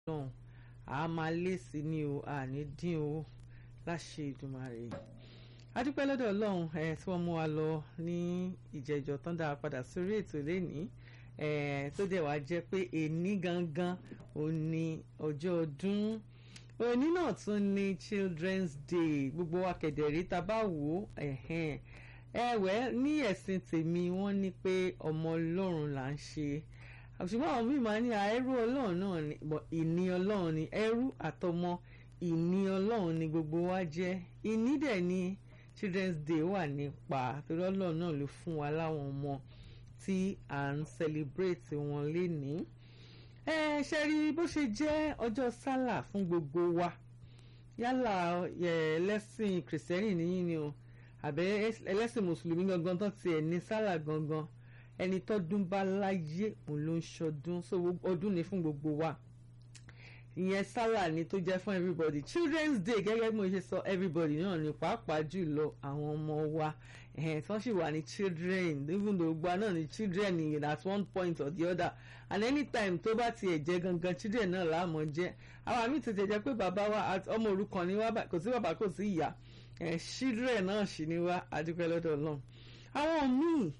ọlọ́run a máa lé sí ni o a ní dín o láṣẹ Ìdùmarè adúpẹ́ lọ́dọ̀ ọlọ́run ẹ̀ tí wọ́n mú wa lọ ní ìjẹ́jọ́ tán dára padà sórí ètò lẹ́nìí ẹ̀ tó dẹ̀ wá jẹ́ pé èní gangan ò ní ọjọ́ ọdún òní náà tún ní Children's Day gbogbo wa kẹ̀dẹ̀rí tá a bá wò ó ẹ̀wẹ̀ ní ẹ̀sìn tèmi wọ́n ní pé ọmọ ọlọ́run là ń ṣe ṣùgbọ́n àwọn míì máa ní ẹrú ọlọ́run náà ni ìní ọlọ́run ni ẹrú àtọmọ ìní ọlọ́run ni gbogbo wa jẹ́ ìní dẹ̀ ni Children's Day wà nípa torí ọlọ́run náà ló fún wa láwọn ọmọ tí à ń celebrate wọn lénìí ẹ ṣe rí bó ṣe jẹ́ ọjọ́ sálà fún gbogbo wa yálà ẹlẹ́sìn kìrìsìtẹ́nì nìyí ni o àbẹ ẹlẹ́sìn mùsùlùmí gangan tó tiẹ̀ ní sálà gangan ẹni tọ́dún bá láyé òun ló ń ṣọdún so ọdún ni fún gbogbo wa ìyẹn sálà ni tó jẹ́ fún everybody children's day gẹ́gẹ́ bí mo ṣe sọ everybody náà ni pàápàá jùlọ àwọn ọmọ wa ẹ̀hìn tí wọ́n sì wà ní children even though gba náà ni children in at one point or the other and anytime tó bá tiẹ̀ jẹ́ gangan children náà láàmú jẹ́ àwọn àmì tètè jẹ́ pé bàbá wa ọmọ òrukàn ni wá kò sí bàbá kò sí ìyá children náà sì ni wá adúpẹ́ lọ́dọ̀ Ọlọ́run àwọn míì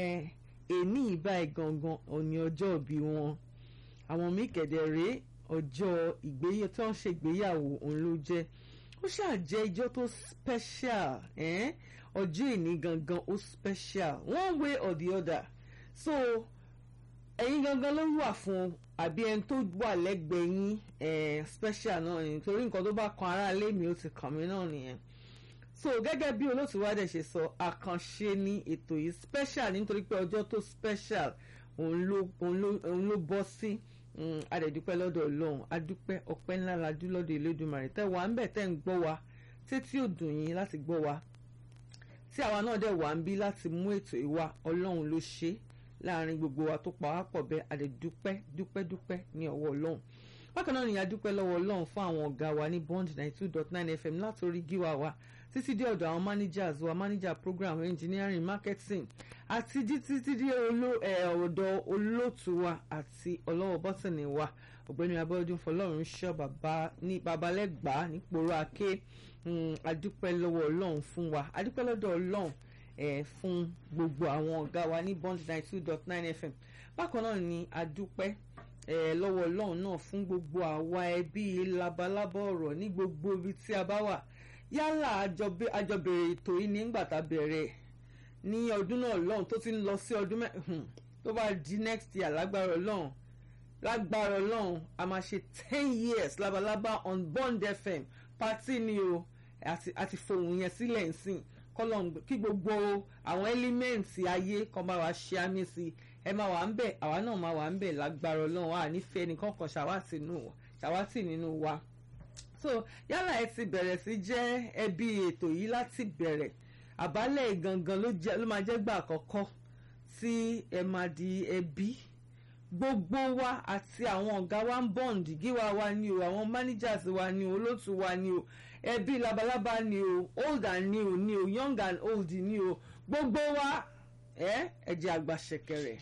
èní ìbá ẹ̀ gangan òní ọjọ́ ìbí wọn àwọn míì kẹ̀dẹ̀ rèé ọjọ́ ìgbéyàwó tí wọ́n ṣe ìgbéyàwó òun ló jẹ́ ó ṣáà jẹ́ ijọ́ tó special ọjọ́ ìní gangan ó special one way or the other so ẹ̀yin gangan ló wà fún àbí ẹni tó wà lẹ́gbẹ̀ẹ́ yín special náà ni torí nǹkan tó bá kan ará ilé mi ó ti kàn mí náà nìyẹn so gẹ́gẹ́ bí olóòtú wa dẹ̀ ṣe sọ àkànṣe ní ètò yìí special nítorí pé ọjọ́ tó special òun ló òun ló bọ́ sí adẹ̀dúpẹ́ lọ́dọ̀ ọlọ́run adúpẹ́ ọpẹ́ ńlá la dú lọ́dọ̀ Elédùmarè tẹ́ wà ń bẹ̀ tẹ́ ń gbọ́ wa títí ò dùn yín láti gbọ́ wa tí àwa náà dẹ̀ wà ń bí láti mú ètò ìwà ọlọ́run ló ṣe láàrin gbogbo wa tó pa wá pọ̀ bẹ́ẹ̀ adẹ̀dúpẹ́ dúpẹ́ dúpẹ́ ní ọwọ́ ọlọ́run bákan náà nìyà dúpẹ́ lọ́wọ́ ọlọ́run fún àwọn ọ̀gá wa ní Bond ninety two dot nine FM látòrí gíwá wa títí dé ọ̀dọ̀ àwọn managers wa manager program engineering marketing àti títí dé ọ̀dọ̀ olóòtú wa àti ọlọ́wọ́ bọ́tìnì wa ọ̀gbẹ́ni abọ́dún fọlọ́run ṣọ́ bàbá ní babalẹ́gbàá nípòrò àké adúpẹ́ lọ́wọ́ ọlọ́run fún wa adúpẹ́ lọ́dọ̀ ọlọ́run fún gbogbo àwọn ọ̀gá wa ní bond ninety two dot nine fm bákan náà ni adúpẹ́ lọ́wọ́ ọlọ́run náà fún gbogbo àwa ẹbí labalábá ọ̀rọ̀ ní gbogbo ibi tí a bá wà yálà àjọbẹ̀rẹ̀ ètò yìí nígbà tá a bẹ̀rẹ̀ ní ọdún náà lọ́hùn tó ti ń lọ sí ọdún mẹ́hùn tó bá di next year lágbára ọlọ́run lágbára ọlọ́run a máa ṣe ten years labalábá on Bond FM party ni o àti fohùn yẹn sílẹ̀ nsìn kọ́lọ́n kí gbogbo àwọn ẹ́límẹ́ǹtì ayé kan bá wa ṣe àmì sí ẹ máa wà ń bẹ̀ àwa náà máa wà ń bẹ̀ lágbára ọlọ́run à nífẹ̀ẹ́ nìkan kan ṣàwátì nínú wa so yálà ẹ ti bẹ̀rẹ̀ sí jẹ́ ẹbí ètò yìí láti bẹ̀rẹ̀ àbálẹ̀ gangan ló máa jẹ́ gbà àkọ́kọ́ tí ẹ máa di ẹbí gbogbo wa àti àwọn ọ̀gá wa ń bond gíwá wa ni o àwọn managers wa ni o olóòtú wa ni o ẹbí labalábá ni o old and new ni o young and old ni o gbogbo wa ẹ ẹ jẹ́ àgbà ṣẹ̀kẹ̀rẹ̀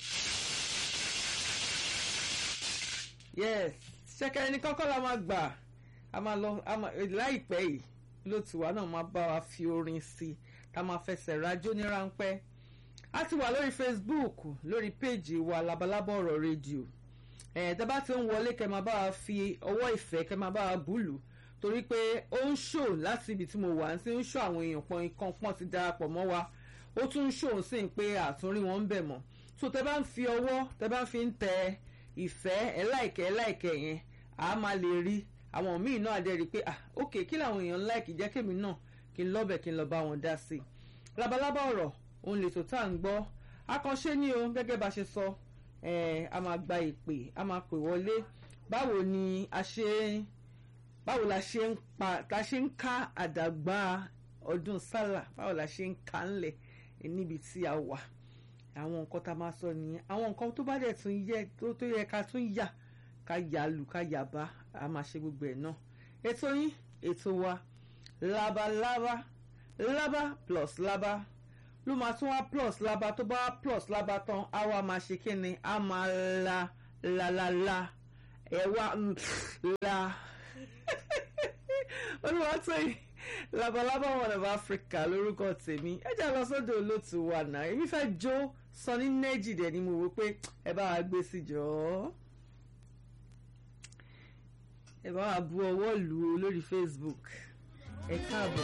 yes ṣẹ̀kẹ̀rẹ̀ ní kọ́kọ́ la máa gbà a máa lọ láìpẹ́ yìí lótú wa náà máa bá wa fi orin sí i ká máa fẹsẹ̀ rájò ní ráńpẹ́ a ti wà lórí Facebook lórí péèjì wa labalábọ̀ ọ̀rọ̀ rédíò ẹ̀ tẹ́ bá ti ń wọlé kẹ́ máa bá wa fi ọwọ́ ìfẹ́ kẹ́ máa bá wa búlù torí pé ó ń ṣò láti ibi tí mo wà ń sí ń ṣò àwọn èèyàn pọn ikán pọ́n ti darapọ̀ mọ́ wa ó tún ń ṣò sí pé àtúnrí wọn ń bẹ̀ mọ́ so tẹ́ bá ń fi ọwọ́ tẹ́ bá ń fi ń tẹ ìfẹ́ ẹ̀ láìkẹ́ ẹ̀ láìkẹ́ yẹn àá máa lè rí àwọn míì náà adé rí i pé ah ok kí làwọn èèyàn láìkì jẹ́ kémi náà kí n lọ́bẹ̀ kí n lọ bá wọn dá sí i labalábá ọ̀rọ̀ òun lè tó tá à ń gbọ́ akànṣe ni o gẹ́gẹ́ bá ṣe sọ a máa gba ìpè a máa pè wọlé báwo ni a ṣe báwo la ṣe ń pa ta ṣe ń ká àdàgbà ọdún sálà báwo la ṣe ń ká ńlẹ̀ níbi tí a wà àwọn nǹkan tá a máa sọ nìyẹn àwọn nǹkan tó bá dẹ̀ tún yẹ tó yẹ ká tún yà ká yàlù ká yàbá a máa ṣe gbogbo ẹ̀ náà ètò yín ètò wa labalábá lábá plus lábá ló máa tún wá plus lábá tó bá wá plus lábá tán á wá máa ṣe kí ni á máa la la la la ẹ̀wà la olùwàtòyìn labalábá one of Africa lórúkọ tèmi ẹ jẹ́ lọ sọ́dọ̀ olóòtú wa náà èmi fẹ́ jó Sunny Nẹ́jì dẹ̀ ni mo wò pé ẹ bá wa gbé sí jọ ẹ bá wa bu ọwọ́ lù ú lórí Facebook ẹ káàbọ̀.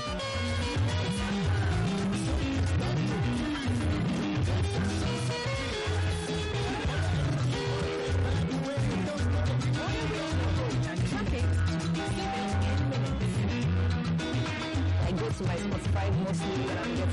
I go to my Spotify mostly when I'm getting